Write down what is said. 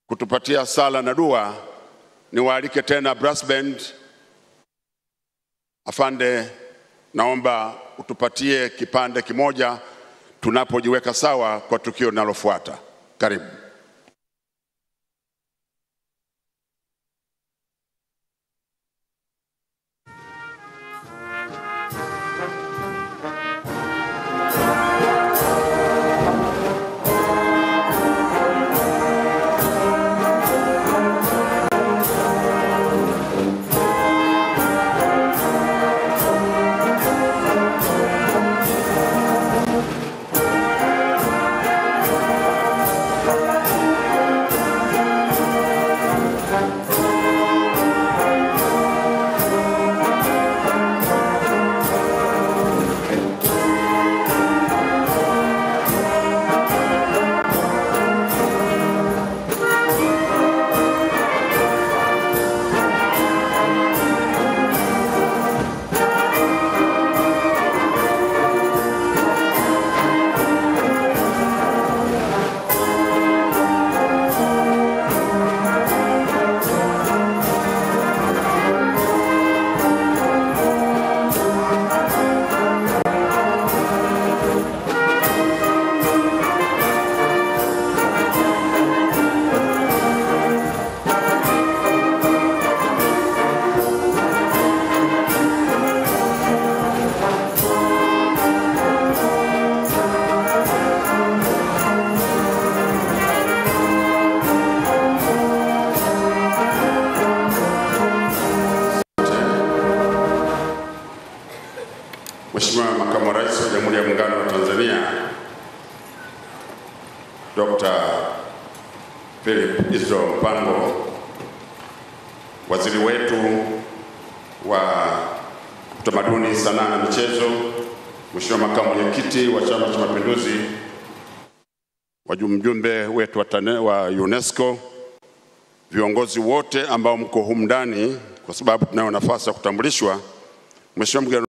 kutupatia sala na dua, niwaalike tena brass band. Afande, naomba utupatie kipande kimoja tunapojiweka sawa kwa tukio linalofuata. Karibu. Mheshimiwa Makamu wa Rais wa Jamhuri ya Muungano wa Tanzania Dr. Philip Isdor Mpango, waziri wetu wa utamaduni, sanaa na michezo, Mheshimiwa Makamu Mwenyekiti wa Chama cha Mapinduzi, wajumbe wetu wa, tane, wa UNESCO, viongozi wote ambao mko humu ndani, kwa sababu tunayo nafasi ya kutambulishwa. Mheshimiwa mgeni